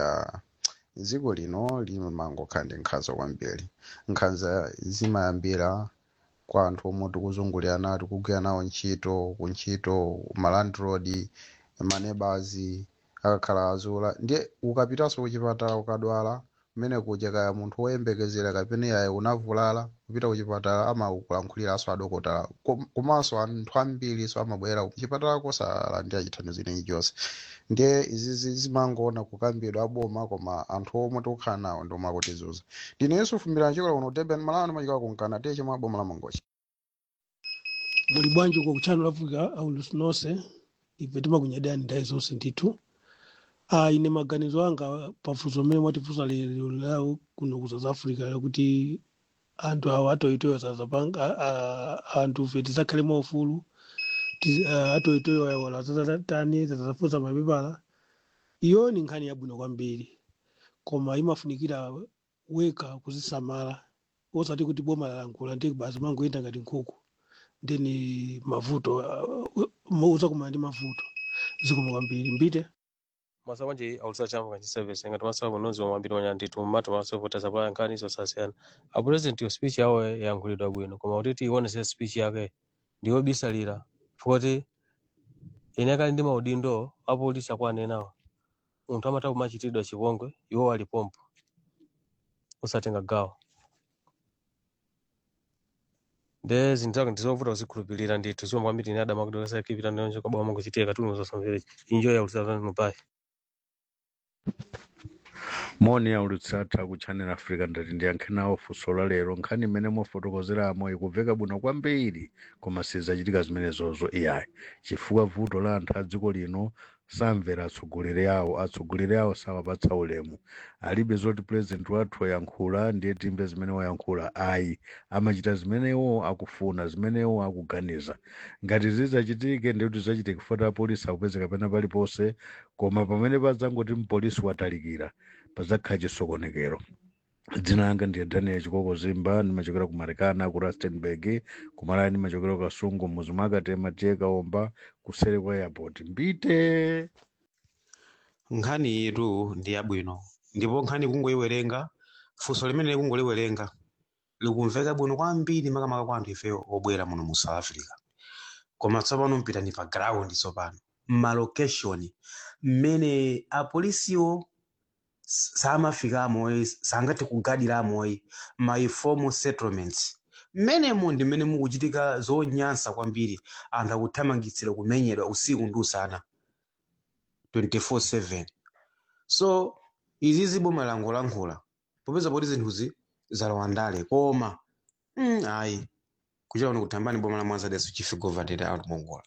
ya dziko lino limangokhala ndi nkhanza kwambiri nkhanza zimayambira kwa anthu omwe tikuzungulira tikugwira nawo ntchito kuntchito malandroad manebazi akakhala azula ndiye ukapitanso kuchipatala ukadwala kumene kuja kaya munthu woyembekezera kapena yaye unavulala kupita kuchipatala amakulankhuliraso adokotala Kom- komanso anthu ambiri so amabwera kuchipatala kosalandira chithandizo ineyi chonse ndiye izizi zimangoona kukambidwa aboma koma anthu omwe tikukhala nawo ndi omwe akutizuza ndine yesu fumbira chikola kuno durban malawi ndimachikola kunkana tiye chomwe aboma la mangochi muli bwanji uko ku channel africa aulusi nonse ife timakunyadani nthawi zonse ndithu ah, ine maganizo anga pafunso mmene mwatifunsa lero lawo kuno ku south africa lakuti anthu awa atoitoyo sazapanga anthu fe tisakhale maufulu ti- ah, atoitoyo ayola tani zazafunsa mapepala iyo ni nkhani yabwino kwambiri koma imafunikira weka kuzisamala osati kuti boma lalankhula ndi basi mangoyenda ngati nkhuku ndeni mavuto uh, uzakumana ndi mavuto zikoma kwambiri mbite masa kwanje aulisa chambo kanchi service ngati masa kunozi wamwambiri wanya ndithu mmatu maso vota zapala nkhani zosasiyana a president yo speech yawo yayankhulidwa bwino koma kuti tionese speech yake ndiyobisalira foti ine kali ndi maudindo apolisi akuanenawo munthu amata kumachitidwa chipongwe iwo alipompo usatenga gawo nde zinthu zake ndizovuta kuzikhulupirira ndithu ziwomba kwambiri ine adama kuti kasakipita ndonje kwabwa mangochitika katundu zosamvera injoya yaulisa pai moni yaulutsatha ku channel africa ndati ndiyankhe nawo funso la lero nkhani imene mwafotokozeramo ikubveka bwino kwambiri koma sizachitika zimenezozo iyayi chifukwa vuto la anthu a dziko lino samvera atsogoleri awo atsogoleri awo samapatsa ulemu alibe zoti president wathu wayankhula ndiye timve zimene wayankhula ayi amachita zimene iwo akufuna zimene iwo akuganiza ngati zizachitike ndikuti zachitike kufuata apolisi akupezeka pena paliponse koma pamene padzangoti mpolisi watalikira pazakhala chisokonekero dzina langa ndiye daniel chikoko zimba ndimachokera ku marikana ku rustenburg kumalayi ndimachokera ku kasungu muzi mwakatema tiye kaomba kusere kwa airport mbite nkhani yetu ndi yabwino ndipo nkhani kungoyiwerenga funso limene kungoliwerenga likumveka bwino kwambiri makamaka kwa anthu ifeyo obwera muno mu south africa koma tsopano mpitani pa ground tsopano malocation mmene apolisiwo s- samafikamo sangathe kugadiramo ma informal settlements mmenemo ndi mmene mukuchitika zonyansa kwambiri anthu akuthamangitsira kumenyedwa usiku ndi usana 24/7 so izizi boma langolankhula popeza poti zinthuzi zalowa ndale koma mm, ayi kuchita kuno kuthambani boma la mwanzadeso chief governorate out mongola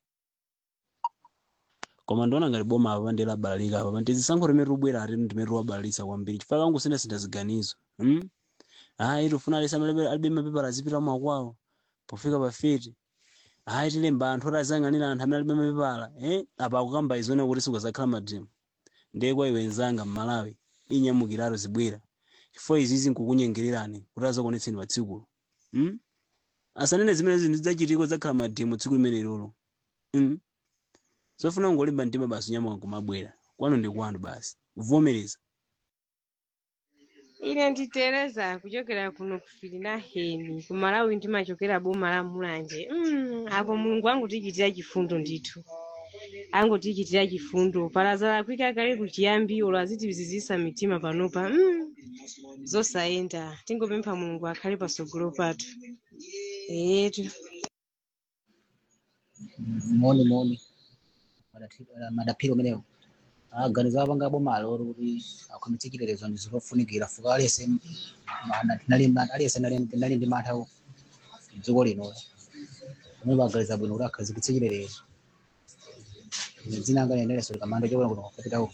koma ndiona ngati boma apa ndi labalalika apa tizisankho limene tubwera ati ndimene tiwabalalisa kwambiri chifukwa kangu sina sintha ziganizo hmm? ayi tifuna alisa amalibe- alibe mapepala azipita mwakwawo pofika pa feti ayi tilemba anthu oti azang'anira anthu amene alibe mapepala eh? apa akukamba izone kuti sikuzakhala madrimu ndiye kwa iwe nzanga mmalawi inyamukiraro zibwera chifukwa izizi nkukunyengererani kuti azakuonetseni pa tsikulo hmm? asanene zimene zinthu zidzachitiko zakhala madrimu tsiku limene lolo hmm? zofuna kungolimba mtima basi nyamuka kumabwera kwanu ndi kwanu basi kuvomereza ine nditereza kuchokera kuno kufili na heni kumalawi ndimachokera boma la mulanje mm, apo mulungu angutichitira chifundo ndithu angutichitira chifundo palazala kwika kale kuchiyambi olo azitizizisa mitima panopa mm, zosayenda tingopempha mulungu akhale pasogolo pathu etu moni moni Madati- eh, madaphiri umenewo aganiza apanga bomalo ori kuti akhome chikilerezo ndi zofunikira fuka aliyese aliyese nali ndi mantha dziko lino omwe baganiza bwino kuti akhazikitse chikilerezo dzina anga liendereso likamanda chokona kuno kapitawo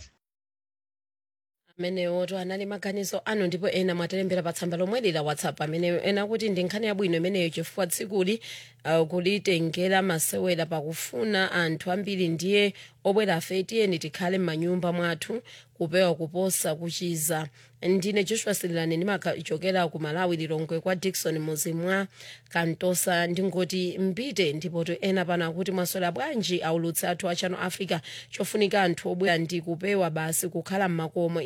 amenewoto anali maganizo anu ndipo ena mwatilembera pa tsamba lomwe la whatsapp amene ena kuti ndi nkhani yabwino imeneyo chifukwa tsikuli uh, kulitengera masewera pakufuna anthu ambiri ndiye obwera afe tiyeni tikhale m'manyumba mwathu kupewa kuposa kuchiza ndine joshua sililani ndimachokera ku malawi lilongwe kwa dikson muzi mwa kantosa ndingoti mbite ndipo to ena pano akuti mwaswera bwanji aulutsi athu a channel africa chofunika anthu obwera ndi kupewa basi kukhala m'makomo